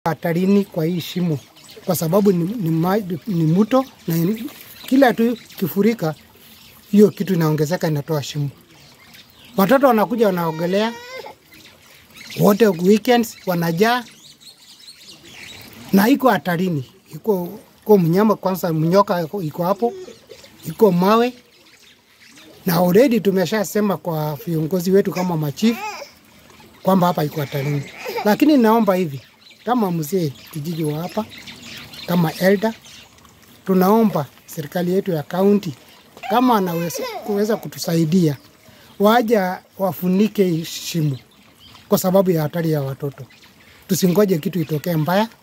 hatarini kwa hii shimo kwa sababu ni, ni, ma, ni mto na ni- kila tu kifurika hiyo kitu inaongezeka inatoa shimo. Watoto wanakuja wanaogelea wote weekends wanajaa na iko hatarini, iko iko mnyama kwanza, mnyoka iko- iko hapo, iko mawe na already tumeshasema kwa viongozi wetu kama machifu kwamba hapa iko hatarini, lakini naomba hivi kama mzee kijiji wa hapa kama elder, tunaomba serikali yetu ya kaunti kama anaweza kuweza kutusaidia, waja wafunike hii shimo kwa sababu ya hatari ya watoto. Tusingoje kitu itokee mbaya,